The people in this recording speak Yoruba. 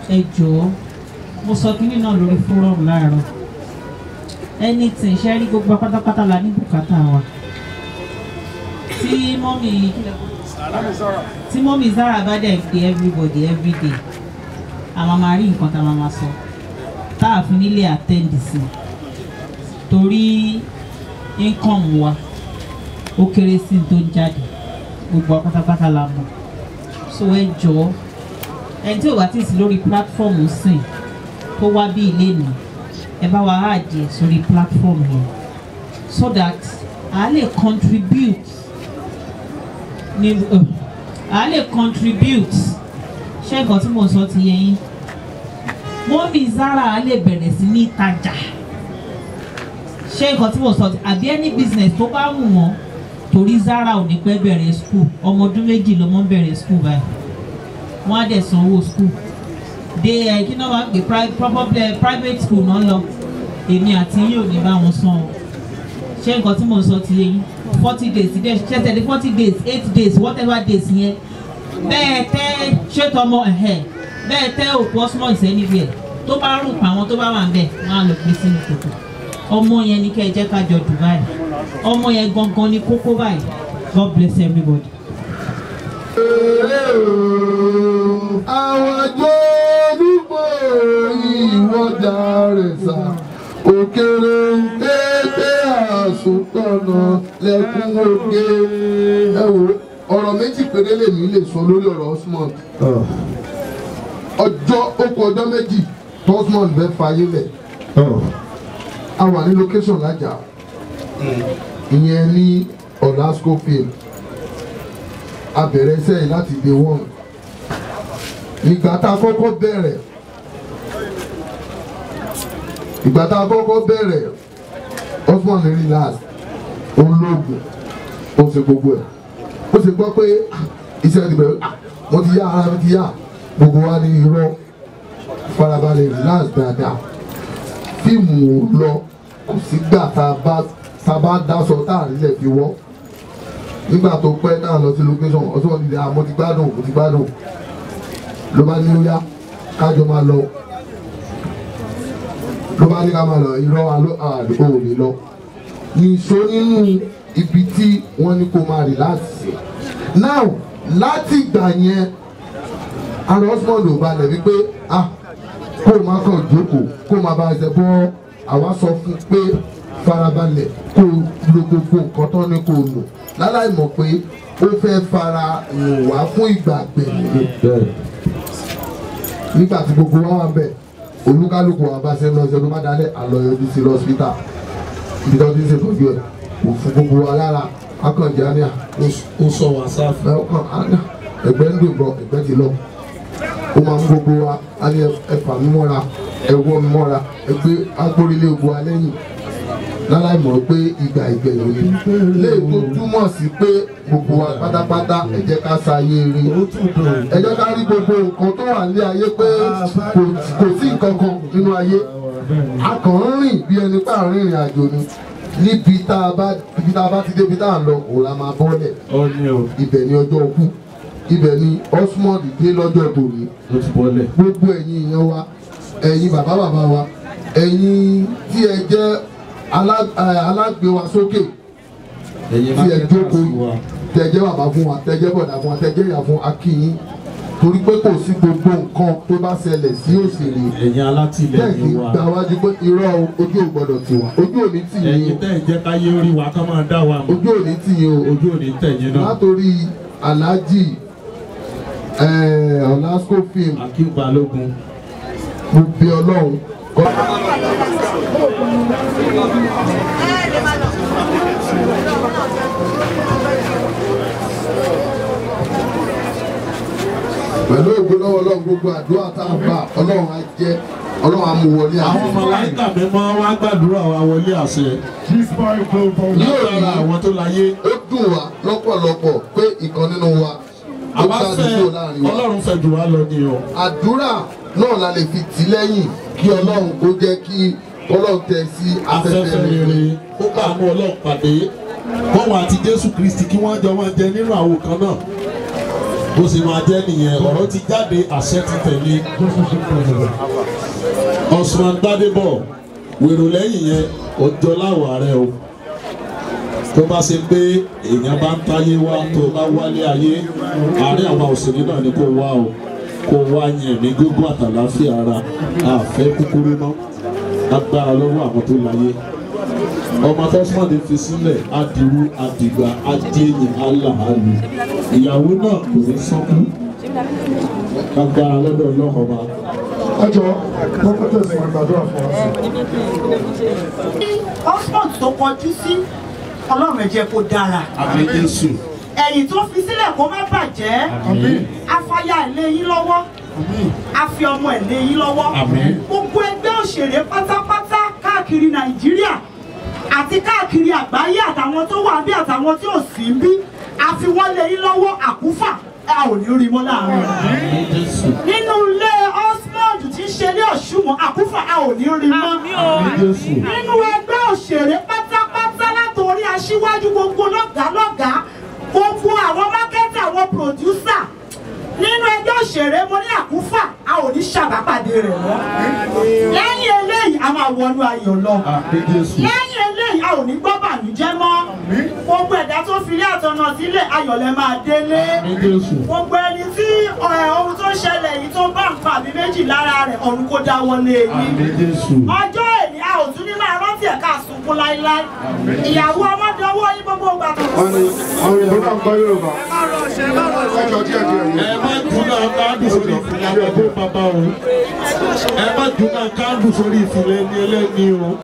ẹ jọ̀ọ́ mo sọ kínní náà lórí fórum láàárọ̀ anything ṣe rí gbogbo pátápátá la ní bùkátà wa tí mọ́mì tí mọ́mì Zara bá dẹ̀ pé everybody everyday àmọ́ máa rí nǹkan tá a máa máa sọ tá a fi nílé attend sí torí income wa ó kéré sí tó ń jáde gbogbo pátápátá la mọ̀ so ẹ jọ̀ọ́ ẹni tí ò bá ti sí lórí platform sìn tó wá bí ilé nì ẹ bá wa àjẹ sórí platform yẹn so that a lè contribute ní uh, a lè contribute ṣé nǹkan tí mo sọ ti yẹ yín mọ́mí Zara a lè bẹ̀rẹ̀ sí ní ìtajà ṣé nǹkan tí mo sọ ti àbí any business tó bá wù wọ́n torí Zara ò ní pẹ́ bẹ̀rẹ̀ school ọmọ ọdún méjì ló mọ́ bẹ̀rẹ̀ school báyìí wọ́n á dẹ̀ sanwó school de ẹ kí náà máa ń pè pri- probably private school náà lọ èmi àti yín ò ní bá wọn san o ṣé nǹkan tí mò ń sọ ti yé yín forty days dẹ̀ ṣe tẹ̀lé forty days eight days whatever days yẹn bẹ́ẹ̀ tẹ́ ṣètò ọmọ ẹ̀hẹ́ bẹ́ẹ̀ tẹ́ òkú osmond anywhere tó bá rùn pa àwọn tó bá wà ń bẹ̀ wọ́n á lọ gbé sínú kòtò ọmọ yẹn ni kẹ́ ẹ jẹ́ ká jọ Dubai ọmọ yẹn gangan ni kókó báyìí God bless everybody. àwọn àjọ olúgbò ìwọ́jà rẹ̀ sà òkèrè pété àsopọ̀nà lẹ́kún òkè ẹ wò ọ̀rọ̀ méjì péré lèmi lè sọ lórí ọ̀rọ̀ Osmond ọjọ́ ó kù ọjọ́ méjì tó Osmond bẹ́ẹ̀ fayé lẹ̀ a wà ní location lájà ìyẹn ní Olasco field a bẹ̀rẹ̀ iṣẹ́ yìí láti day one ìgbà tá a kọ́kọ́ bẹ̀rẹ̀ ìgbà tá a kọ́kọ́ bẹ̀rẹ̀ Osmond relax olóògùn ó ṣe gbogbo ẹ̀ ó ṣe gbọ́ pé ah, iṣẹ́ ti bẹ̀rẹ̀ ah, mo ti yá ara mi ti yá gbogbo wa ní irọ́ farabalẹ̀ relax dáadáa fíìmù ò lọ kò sígbà tá a bá tá a bá dáṣọ tá a rí lẹ̀ fi wọ́ nígbà tó pẹ́ náà lọ sí location Osmond ti di àmọ́ ti gbádùn mo ti gbádùn ló bá ní ó yá kájọ máa lọ ló bá ní ká máa lọ irọ́ aló àdúgbò ò lè lọ nìṣó nínú ibi tí wọ́n ní kó máa relax sí now láti ìgbà yẹn ara Osmond ò balẹ̀ wípé ah kó o má kàn jókòó kó o má bá ẹsẹ̀ bọ́ àwa sọ fún pé farabalẹ̀ kó o lo gbogbo nǹkan tó ní kó o lò láláì mọ̀ pé ó fẹ́ fara hàn wá fún ìgbà gbẹ̀yìn nígbà tí gbogbo wa wà bẹ̀ olúkálùkù wa bá ṣe ń lọ sí ọdún bá dalẹ̀ àlọ́ yọjú sí lọ́sítà ibi tó ti ń ṣètọ́jú ẹ̀ kò fún gbogbo wa lára akànjá ní à ó sọ wàsáàfù. ẹ ọkàn àná ẹgbẹ́ ń dùn bọ̀ ẹgbẹ́ ti lọ ó máa ń gbogbo wa á ní ẹfà mi mọ́ra ẹwọ́ mi mọ́ra ẹgbẹ́ agbórílé ogun wa lẹ́yìn láláì mọ̀ pé ìgbà ìgbẹ̀yìn ni léyìí tó túmọ̀ sí pé gbogbo wa pátápátá ẹ jẹ́ ká ṣayé rí ẹ jẹ́ ká rí gbogbo nǹkan tó wà ní ayé pé kò- kò sí nǹkan kan nínú ayé a kàn ń rìn bí ẹni pé à ń rìnrìn àjò ni níbi tá a bá ibi tá a bá ti débi tá a lọ òun la máa bọ́lẹ̀ ó ní o ibẹ̀ ni ọjọ́ kú ibẹ̀ ni Osmond dé lọ́jọ́ tòní ó ti bọ́lẹ̀. gbogbo ẹ̀yin èèyàn wa ẹ̀yin bàbá bàbá wa ẹ̀yin tí ẹ jẹ́ alá- eh, alágbé wa sókè ẹ̀yin tí ẹ jókòó mákẹ́tà wa. tẹ jẹ́ bàbá fún wa tẹ jẹ́ bọ̀dá fún wa tẹ jẹ́ ìyá fún akínyín torí pé kò sí gbogbo nǹkan tó bá ṣẹlẹ̀ sí òṣèré ẹ̀yin bẹ́ẹ̀ kì alátìlẹyìn í wa. gba wájú pé irọ́ o, ojú ò gbọ́dọ̀ tì wá ojú ò ní tì yín ẹ̀yin tẹ́ ẹ̀ jẹ́ káyé orí wa ká máa dá wa o mọ̀. ojú ò ní tì yín o ojú ò ní tẹ̀yìn náà. látòrí Alhaji eh, Olasco film Akeem Balógun. mo bí Ọlọ́run kọ́. pẹ̀lú ògo lọ́wọ́ Ọlọ́run gbogbo àdúrà tá a bá Ọlọ́run á jẹ́ Ọlọ́run á mú wọlé àwọn àṣẹ. màláíkà mímọ́ wá gbàdúrà wa wọlé àṣẹ. látara àwọn tó láyé. ó dùn wá lọ́pọ̀lọpọ̀ pé ìkan nínú wa ó àwa jáde fẹ́ kúrò láàrin wa. ọlọ́run fẹ́ jù wá lọ ni o. àdúrà náà la lè fi tì lẹ́yìn kí Ọlọ́run kó jẹ́ kí Ọlọ́run tẹ̀ sí afẹ́fẹ́ afẹ́fẹ́ rere rere. ó bá àánú ọlọ́run pàdé wọ́n wà àti jésù kristi kí wọ́n jọ máa jẹ nínú àwo kan náà bó ṣe máa jẹ́ nìyẹn ọ̀rọ̀ ti jáde àṣẹ ti tẹ̀lé Osman Gbadebo wèrò lẹ́yìn yẹn ọjọ́ láwọ̀ ààrẹ o tó bá ṣe pé èèyàn bá ń táyé wá tó bá wálé ayé àárín àwọn òṣèré náà ni kò wá o kò wá yẹn ní gógó àtàláfíà ara àfẹ́ kúkúrú mọ́ agbára lọ́wọ́ àwọn tó láyé ọmọ tọ́símọ́dé fi sílẹ̀ adirú adigba adéyìn aláàlú ìyàwó náà kò ní sọ́kú agbára lọ́dọ̀ ọlọ́mọba. ẹ jọ prophetess máa gbàdúrà fún wa sí. Oxford tó kọjú sí ọlọ́run ẹ jẹ́ kó dára àmín Jésù ẹ̀yìn tó fi sílẹ̀ kó má bàjẹ́ afáyà ilé yín lọ́wọ́ afi ọmọ ilé yín lọ́wọ́ Àmín. gbogbo ẹgbẹ́ òṣèré pátápátá káàkiri nàìjíríà àti káàkiri àgbáyé àtàwọn tó wà bí àtàwọn tí ò sí bí àfi wọ́n lé yín lọ́wọ́ àkúfà a ò ní rí mọ́ láàrin àmín Jésù nínú ilé Osmond tí ń ṣe ilé ọ̀ṣùwọ̀n àkúfà a ò ní rí mọ́ àmín Jésù nínú ẹgbẹ́ òṣèré pátápátá látòrí aṣíwájú gbogbo lọ́gàálọ́gàá gbogbo àwọn mákẹ́tì àwọn pòdúsà nínú ẹgbẹ́ òṣèré mo ní àkúfà a ò ní ṣàbápàdé rẹ̀ mọ́ lẹ́yìn eléyìí a máa wọnú ayọ̀ lọ àmín Jésù lẹ́yìn eléyìí a ò ní gbọ́ bànújẹ́ mọ́ gbogbo ẹ̀dá tó fi ilé àtọ̀nà sílẹ̀ ayọ̀ lẹ máa délé àmín Jésù gbogbo ẹni tí ẹ̀, ohun tó ṣẹlẹ̀ yìí tó bá ń pa àbí méjì lára rẹ̀ ọ̀run kó dáwọ́lé yín àmín Jésù ọjọ́ èní a ò tún ní máa rántí ẹ̀ka sunkún láíláí ìyàwó ọmọdéwọ́ yín gbogbo ìgbà tó wọ́n ní àwọn èèyàn náà ń gbọ́ yorùbá ẹ jọ díẹ̀ díẹ̀ yìí. ẹ má dúnà káàdù sórí ìfìlà ọdún bàbá o ẹ má dúnà káàdù sórí ìfìlà ẹni ẹlẹ́ni o.